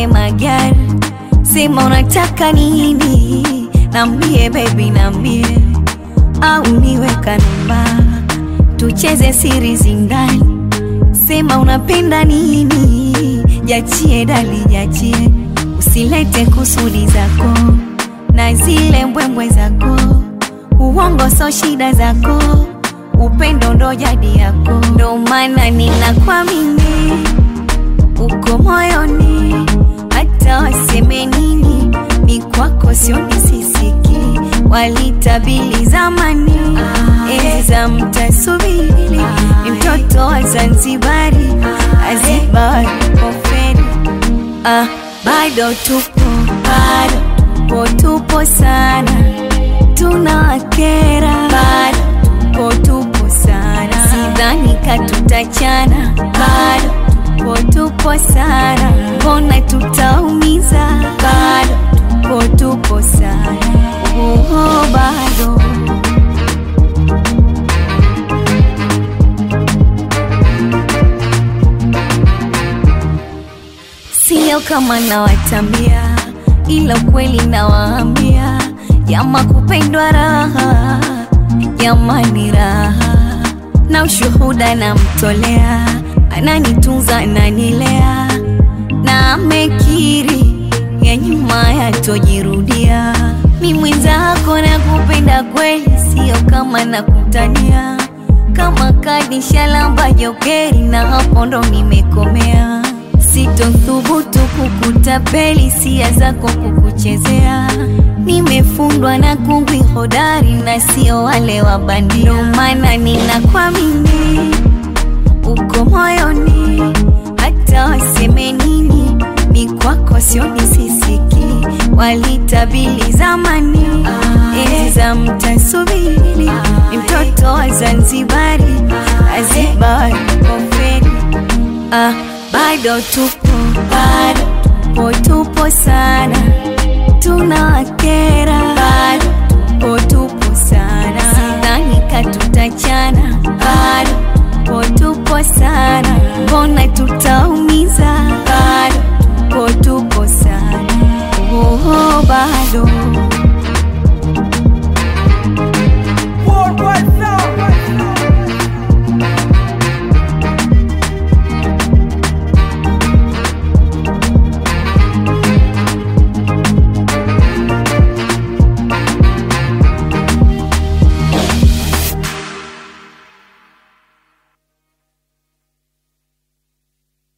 tupange magari, sema unataka nini, nambie baby, nambie au niweka namba, tucheze siri zindani, sema unapenda nini, jachie dali, jachie, usilete kusudi zako na zile mbwembwe zako, uongo so shida zako, upendo ndo jadi yako, ndo maana ninakuamini uko moyoni, hata waseme nini, ni kwako sioni sisiki, walitabili zamani enzi za mtasubiri, ni mtoto wa Zanzibari, Azibari koferi ah, bado tupo bado tupo tupo sana, tunawakera bado tupo tupo sana, sidhani katutachana bado tupo tupo sana, mbona tutaumiza bado tupo tupo sana, oh, bado Sio kama nawatambia, ila ukweli nawaambia, jama kupendwa raha, jamani raha, na ushuhuda namtolea, ananitunza ananilea, na amekiri ya nyuma yatojirudia. Mi mwenzako na kupenda kweli, sio kama nakutania, kama kadi shalamba jokeri, na hapo ndo nimekomea sitothubutu kukutapeli, sia zako kukuchezea. Nimefundwa na kungwi hodari na sio wale wa bandia, ndo maana ninakuamini uko moyoni, hata waseme nini, ni kwako sioni sisiki, walitabili zamani enzi za mtasubiri, ni mtoto wa Zanzibari, Azibari koferi ah, bado tupo bado tupo tupo sana, tunawakera bado tupo tupo sana, sidhani katutachana bado tupo tupo sana, mbona tutaumiza